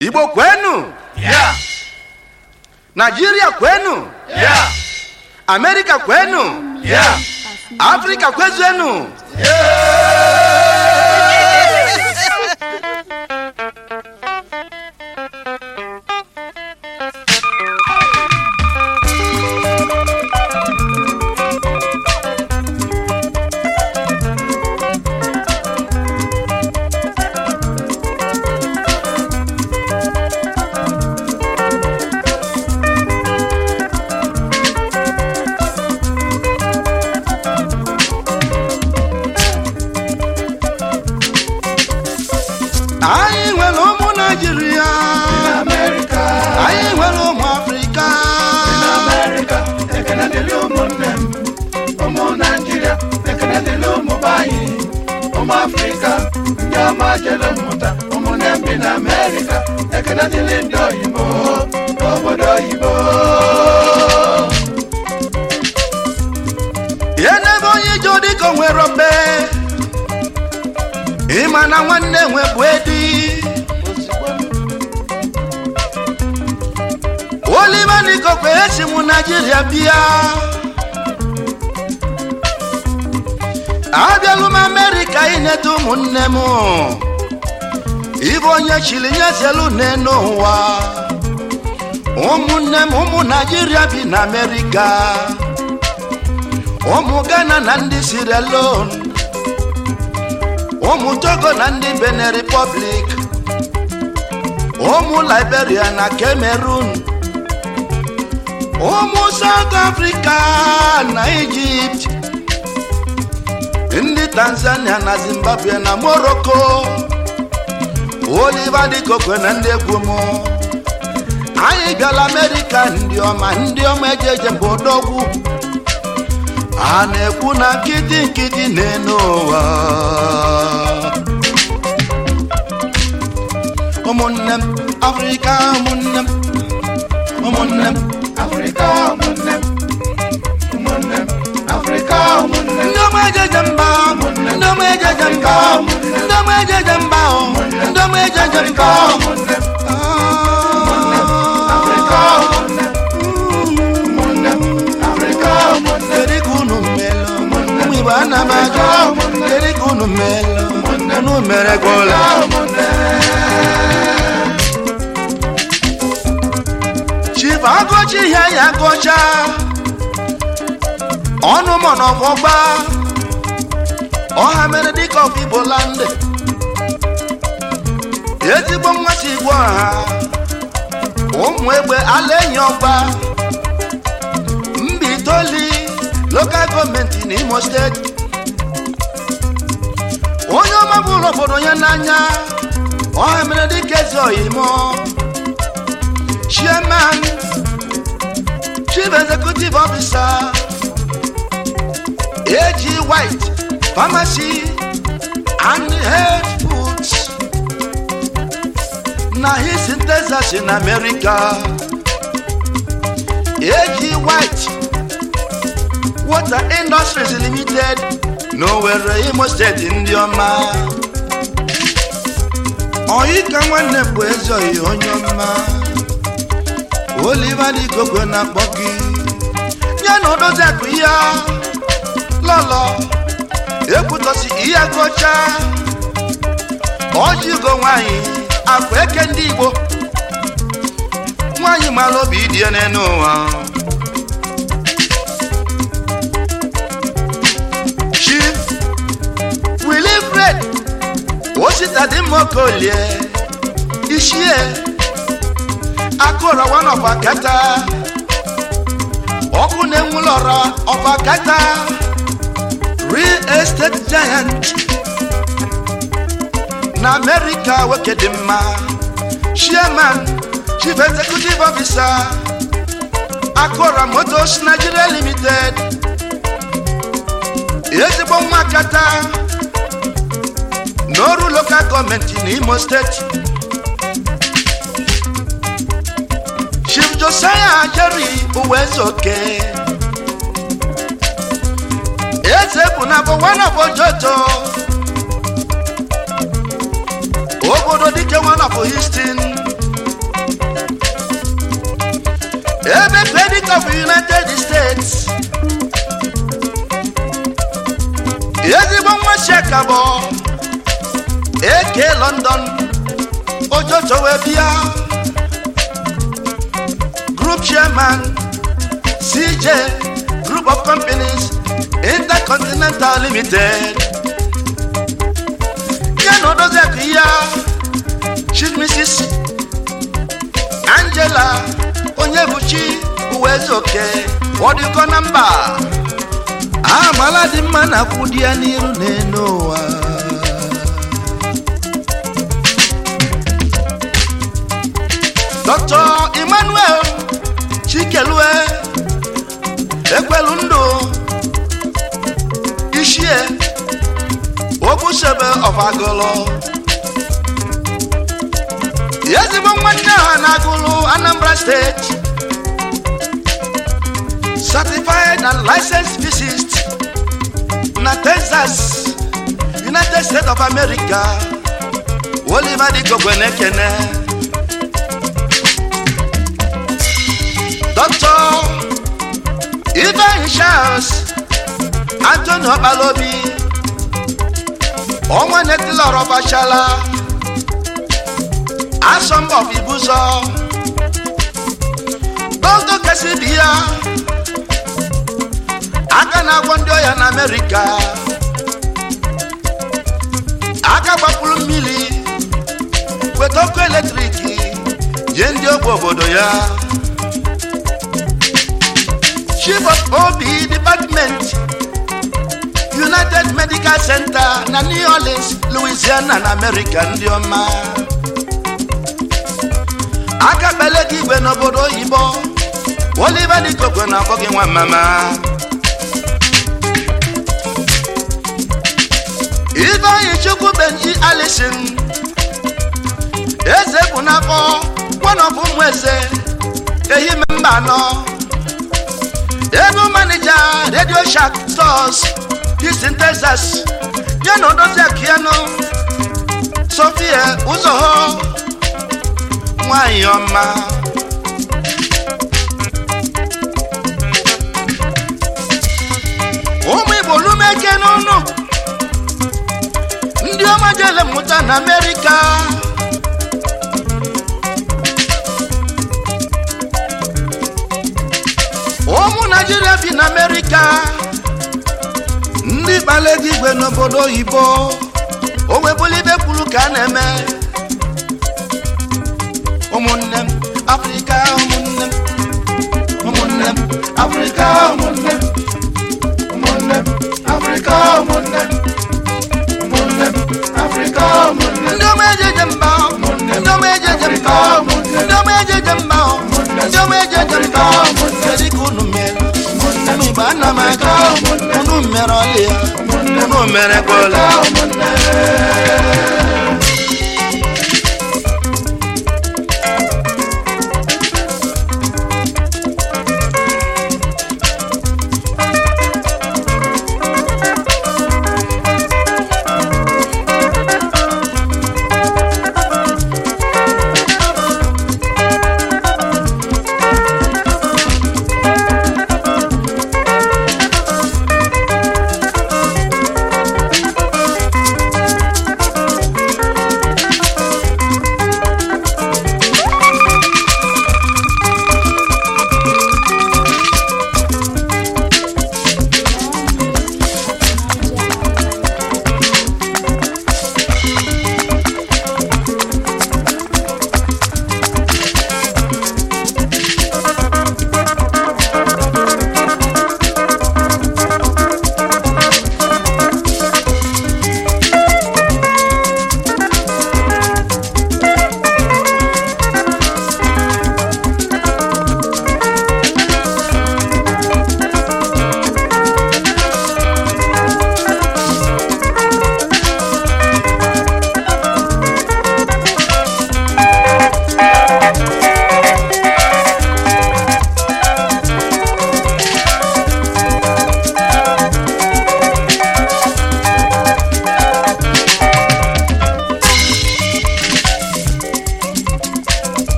igbo kwenu Yeah. naijiria kwenu Yeah. amerika kwenu Yeah. afrika kwezenu anyị nwere ụmụ naijiria America. anyị nwere ụmụ afrịka America. Ekene dịrị ụmụnne m. Ụmụ Naịjirịa. Ekene dịrị ụmụ be anyị. Ụmụ Afrịka. Ndị ọma jere mmụta. Ụmụnne m bi na America. Ekene dịrị ndị oyibo. N'obodo oyibo. ihe n'ebe onye ije dịka o nwere obe ịma na nwanne nwebụ edi oliva nikokwe esi mụ naijiria bịa abịalụ m amerịka ineta ụmụnne m ibe onye chiri nyezelu n'enu ụwa ụmụnne m ụmụ naijiria bi na amerịka ụmụ ghana na ndị sierra leone ụmụ togo na ndị benin republic ụmụ liberia na cameroon ụmụ south africa na egypt ndị tanzania na zimbabwe na morocco oliver dịkokwe na ndị egwu m anyị bịala amerika ndị ọma ndị ọma ejeje mba odogwu a na-ekwu na nkịtị nkịtị na-enu ụwa ụmụnne m afrịka ụmụnne m ụmụnne m Afrịka ụmụnne m. Ụmụnne m. Afrịka ụmụnne m. ndị ọma ejeje mba ndị ọma ejeje mba ndị ọma ejeje mba ndị ọma ejeje mba Ụmụnne m. Afrịka ụmụnne m. Ụmụnne m. Afrịka ụmụnne m. kedu ka unu melụ ụmụ igbo ana m ajụ kedu ka unu melụ unu mere gola chief agụchi ihe ya gụcha ọnụ mọ n'ọfọgba ọha mere dịka ọfụ igbo landị ezigbo mmasị igbo ọha ụmụ egbe ala enyi ọgba mba itoli lokal gọọmenti n'imo steeti onye ọma bụrụ obodo ya n'anya ọha mere dịka eze oyimo chairman chief executive officer ag white pharmacy and health foods na his in texas in america ag white water industries limited n'owere imo steeti ndị ọma oyi ka nwanne bụ eze oyi onye ọma oliva dịgogwe na-akpọ gị ya na odozi akụ ya lọlọ ekwutọsi ihe gocha ọjịgo nwanyị akụ eke ndị igbo nwanyị mara obi dị ya n'elu ụwa chief wilifred osita dị mma okolie ishie akụrọ one of akata ọkụ na-enwulọrọ of akata real estate giant na america nwoke dị mma chairman chief executive officer akụrọ motors nigeria limited ezigbo nwa akata n'ọrụ local gọọmenti n'imo steeti chief josiah jerry uwezoke eze bụ na bụ one of ojoto obodo dike one of houston of united states ezigbo nwa shekabọ eke london ojojo wee bịa group chairman cj group of companies intercontinental limited ya na odoziakụ ya chief mrs angela onye buchi uwezoke ọdịkọ na mba amala dị mma na akwụ di ya n'iru n'enu ụwa dr emmanuel chikelue ekwelu ndụ ishie ogbusebe ọfagolo ezigbo nwanne ha na-agụlụ anambra steeti certified and licensed physicist na texas united states of america oliver dikogwe na-ekene dr ivan charles anthony ọkpalobi ọnwa netilọrọbachala asọmpi of ibuzo dr kesibiya aka na-agwọ ndị ọya na amerịka aka gbapụrụ mmiri weta ọkụ eletrik nye ndị ogbe obodo ya chief of ob department united medical center na new orleans louisiana na amerịka ndị ọma aka kpele gị igwe n'obodo oyibo oliver dikokwe na-akpọ gị nwa mama ifeanyi chukwu benji alison eze bụ n'afọ kwanọbụ ụmụ eze ehime mba anọ ego manija radio shark stores houston texas ya na odozi akiano sofia ụzọ ha nwanyị ọma ụmụ igbo lumeke n'ụnụ ndị ọma jele mmụta na amerịka ụmụ naijiria bi na amerịka ndị kpala ego igwe n'obodo oyibo o webụla ibe kwuru ka a na-eme ụmụnne m afrịka ụmụnne m ụmụnne m Africa, ụmụnne m, ụmụnne m, Africa, ụmụnne m, ụmụnne m, Africa, ụmụnne m. ndị ọma ejeje mba ndị ọma ejeje mba ndị ọma ejeje mba ndị ọma ejeje mba kedu ka unu mere ụmụ igbo ana m aga unu mere ọlị ya unu mere kwala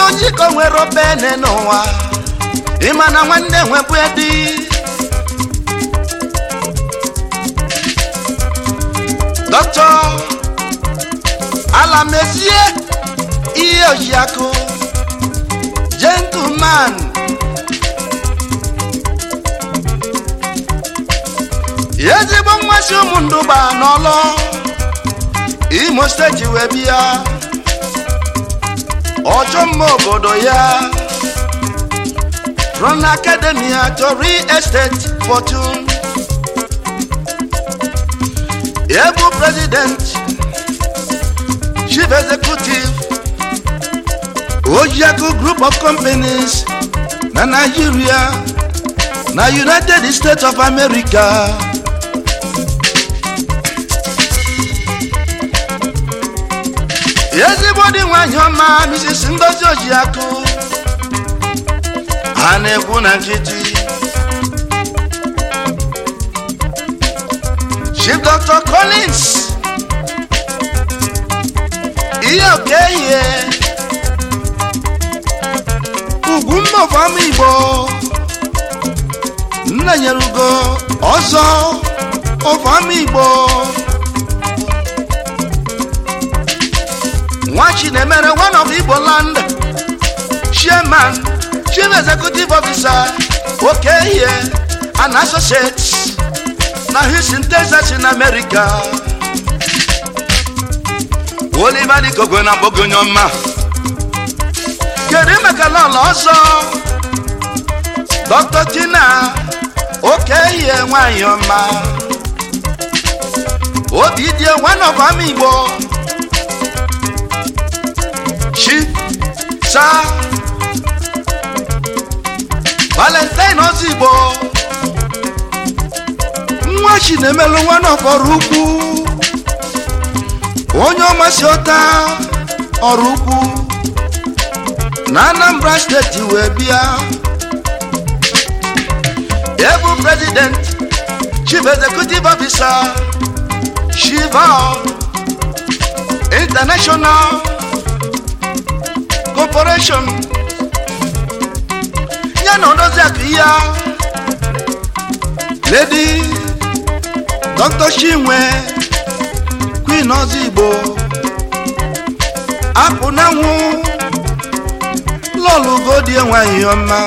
onye iko nwere obene n'ụwa ịma na nwanne nwebụ edi dọkịta alamezie ihe ojiakụ gentleman ezigbo mmasị ụmụ ndụba n'ọlọ imo steeti wee bịa ọchọ mma obodo ya from academia to real estate fortune ebu president chief executive ojiaku group of companies na nigeria na united states of america ezigbo dị nwanyị ọma mrs ngozi ojiakụ a na-ekwu na nkịtị chief dr collins ihe oke ihe ugwu mba ọfama igbo nna nyere ugo ọzọ ọfama igbo nwachi na-emere one of igbo land chairman chief executive officer oke ihe and associates na houston texas in america oliver dikogwe na mgbogonye ọma kedu maka lọlọ ọzọ dr tina oke ihe nwanyị ọma obi die one of ama igbo chief sa valentine ozigbo nwa chi na-emelụ nwa n'ọkọrọ ukwu onye ọmasị ọta ọrụ ukwu na anambra steeti wee bịa ebu president chief executive officer shiva international corporation ya na odozi akụ ya lady dr chinwe queen ozigbo apụ na nwụ lọlụgodie nwanyị ọma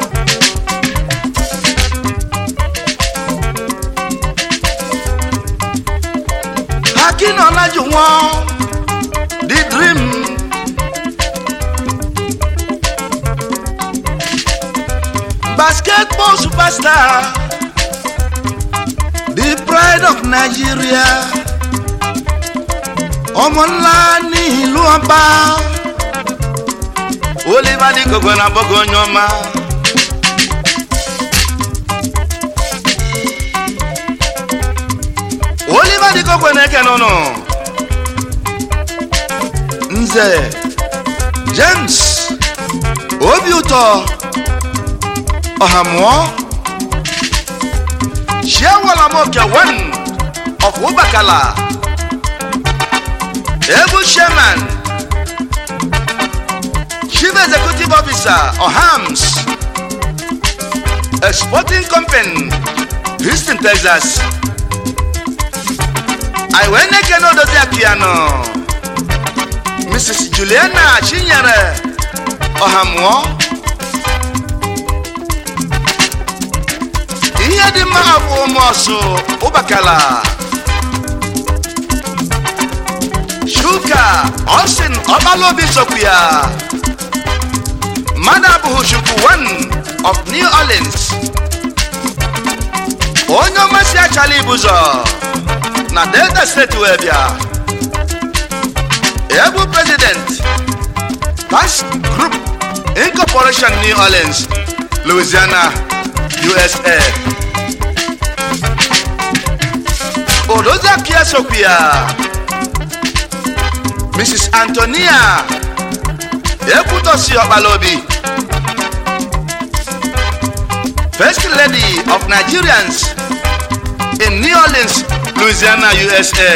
hakinọlaju nwa the dream basketball superstar the pride of nigeria ọmọ ńlá ní ìlú ọba oliver ní gbogbo náà bọ́gọ́ onye ọma. oliver dị kokwe na-eke n'ụnụ nze james obi ụtọ ọhamụọ chiewalamoke one of ụbakala ebu chairman chief executive officer ohams exporting company houston texas anyị wee na-eke n'odozi akụyanụ mrs juliana chinyere ọhamụọ ihe dị mma bụ ụmụọsụ ụbakala shuka ọsin ọbalobi sokwu ya mmadụ abụghị chukwu one of new orleans onye ọmasị achala ibụzọ na delta steeti wee bịa ebu president tax group incorporation new orleans louisiana usa odozi akia sokwu ya mrs antonia ekwutosi ọkpalaobi first lady of nigerians in new orleans louisiana usa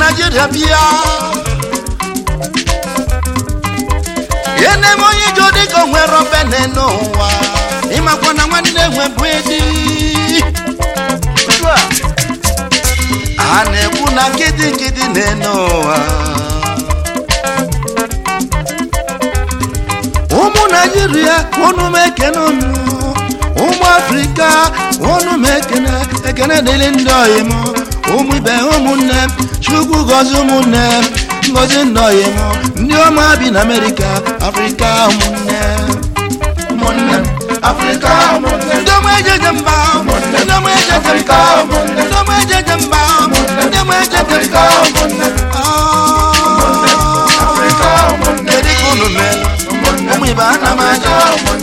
naijiria bịa eneme onye ije dịka o nwere obene n'ụwa ịmakwa na nwanne nwe bụ edi a na-ekwu na nkịtị nkịtị na-ene ụwa ụmụ naijiria unu m ekene unu ụmụ afrịka unu m ekene ekene dịrị ndị ọyị m ụmụ ibe ụmụnne m chukwu gọzi ụmụnne m ngọzi ndị ọyị m ndị ọma bi na amerịka afrịka ụmụnne ụmụnne m afrịka ụmụnne m ndị ọma ejeje mba ndị ọma ejeje afrịka mba ụmụnne m ndị ọma ejeje mba ndị ọma ejeje afrịka mba ụmụnne m Ah. afrịka ụmụnne m kedu ka unu mere ụmụ ibe ana m aja ụmụnne